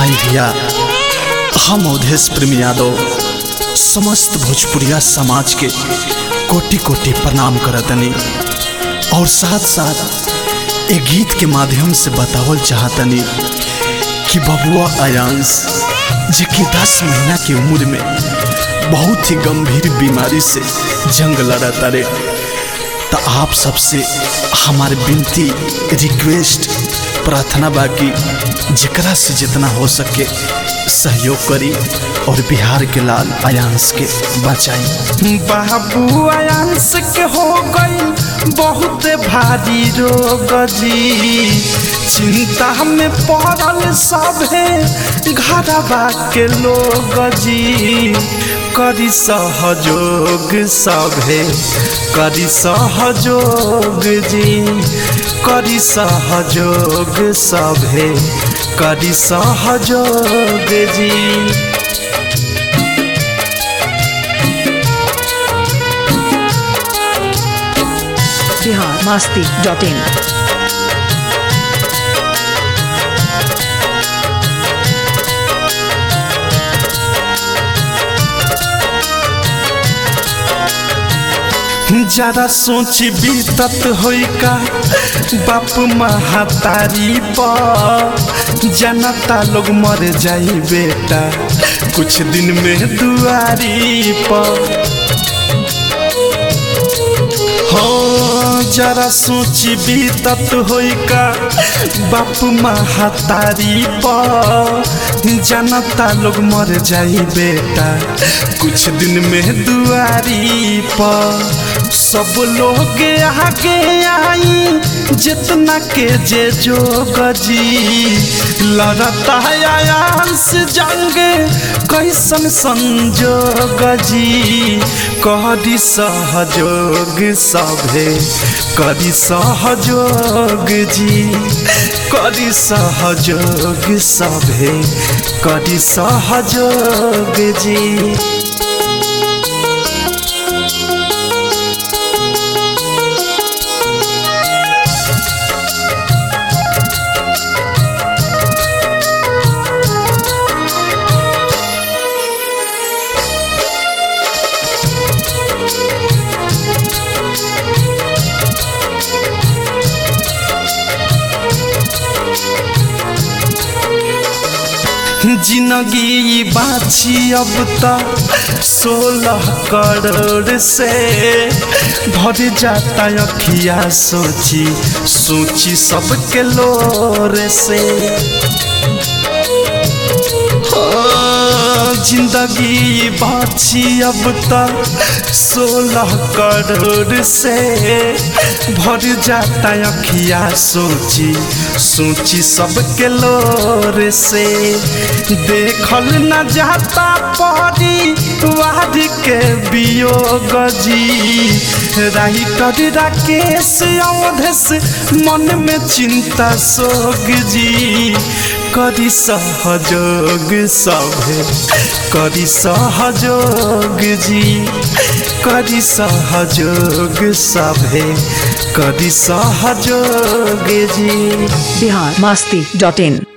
आई भैया हम अवधेश प्रेम यादव समस्त भोजपुरिया समाज के कोटि कोटि प्रणाम करतनी और साथ साथ एक गीत के माध्यम से बतावल चाहतनी कि बबुआ अयांश जेकि दस महीना की उम्र में बहुत ही गंभीर बीमारी से जंग लड़ा तारे तो आप सबसे हमारे विनती रिक्वेस्ट प्रार्थना बाकी जकरा से जितना हो सके सहयोग करी और बिहार के लाल अयांश के बचाई बाबू अयांश के हो गई बहुत भारी रोग जी चिंता में पड़ल सभे घरवा के लोग जी करी सहयोग सभे करी सहयोग जी करी सहयोग सभे करी सहयोग जी बिहार मास्ती डॉट इन जरा सोच बीतत होई का बाप महातारी पर जनता लोग मर जाई बेटा कुछ दिन में दुआरी पर हो जरा सोच बीतत होई का बाप महातारी पर जनता लोग मर जाई बेटा कुछ दिन में दुआरी पर सब लोग आगे आई जितना के जे जोग जी लड़ता आयांस जंग कैसन संजोग जी करी सहयोग सभे करी सहयोग जी करी सहयोग सभे करी सहयोग जी जिंदगी बाछी अब तक सोलह करोड़ से भर जाता अखिया सोची सोची सबके लोर से जिंदगी बाछी अब तक सोलह करोड़ से भर जाता अखिया सोची सोची सबके लोर से देखल न जाता परी वाद के वियोग जी राइटर राकेश अवधेश मन में चिंता सोग जी करी सहयोग सभे करी सहयोग जी करी सहयोग सभे करी सहयोग जी बिहार मास्ती डॉट इन